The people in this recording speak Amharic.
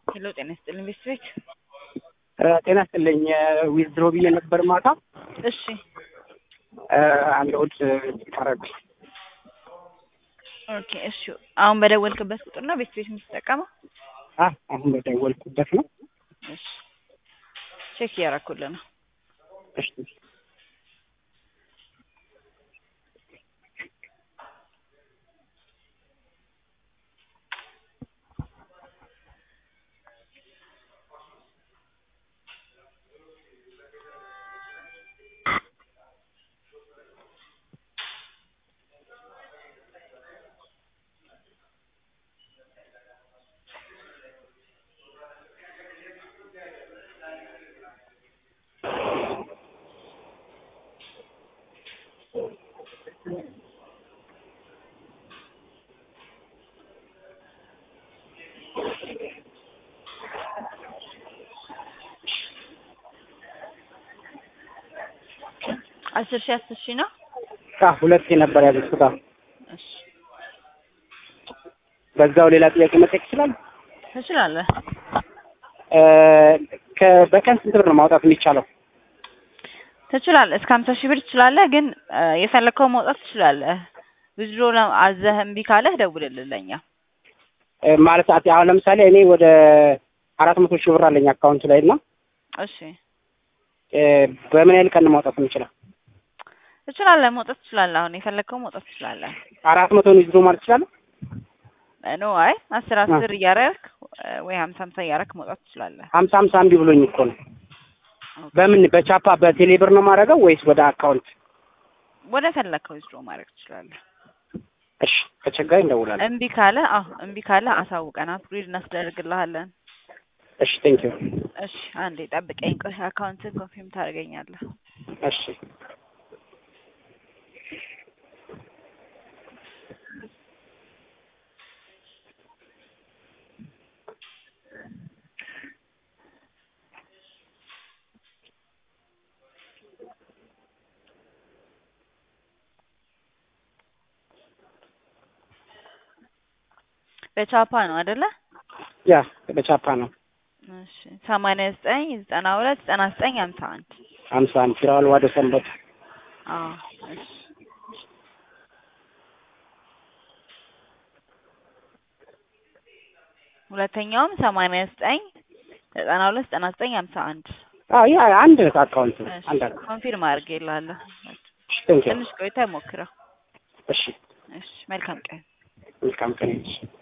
ሄሎ ጤና ይስጥልኝ ቤተሰቤት ጤና ይስጥልኝ ዊዝድሮ ብዬ ነበር ማታ እሺ አንድ እሑድ ታረግ ኦኬ እሺ አሁን በደወልክበት ቁጥር ነው ቤተሰቤት የምትጠቀመው አሁን በደወልኩበት ነው እሺ ቼክ እያደረኩልህ ነው እሺ አስር ሺህ አስር ሺህ ነው ሁለት ነበር ያዘዝኩት እሺ በዛው ሌላ ጥያቄ መጠየቅ ይችላል ትችላለህ በቀን ስንት ብር ነው ማውጣት የሚቻለው ትችላለህ እስከ ሀምሳ ሺህ ብር ትችላለህ ግን የፈለግከውን ማውጣት ትችላለህ ዊዝድሮ አዘህ እምቢ ካለህ ደውልልን ለእኛ ማለት አሁን ለምሳሌ እኔ ወደ አራት መቶ ሺህ ብር አለኝ አካውንት ላይ እና እሺ በምን ያህል ቀን ነው ማውጣት የምችለው ትችላለህ መውጣት ትችላለህ አሁን የፈለግከውን መውጣት ትችላለህ አራት መቶን ዊዝድሮ ማለት እችላለሁ ኖ አይ አስር አስር እያረክ ወይ ሀምሳ ሀምሳ እያረክ መውጣት ትችላለህ ሀምሳ ሀምሳ እምቢ ብሎኝ እኮ ነው በምን በቻፓ በቴሌ ብር ነው ማድረገው ወይስ ወደ አካውንት ወደ ፈለግከው ዊዝድሮ ማድረግ ትችላለህ እሺ ከቸጋሪ እንደውላለን እምቢ ካለ አዎ እምቢ ካለ አሳውቀን አፕግሬድ እናስደርግልሃለን እሺ ቴንክ ዩ እሺ አንዴ ጠብቀኝ ቆይ አካውንትን ኮንፊርም ታደርገኛለህ እሺ በቻፓ ነው አይደለ ያ በቻፓ ነው እሺ ሰማንያ ዘጠኝ ዘጠና ሁለት ዘጠና ዘጠኝ ሀምሳ አንድ ሀምሳ አንድ ፊራዋል ዋደ ሰንበት አዎ እሺ ሁለተኛውም ሰማንያ ዘጠኝ ዘጠና ሁለት ዘጠና ዘጠኝ ሀምሳ አንድ አዎ ያ አንድ አካውንት ነው አንድ አካውንት ኮንፊርም አድርጌልሃለሁ ቴንክ ዩ ትንሽ ቆይታ ይሞክረው እሺ እሺ መልካም ቀን መልካም ቀን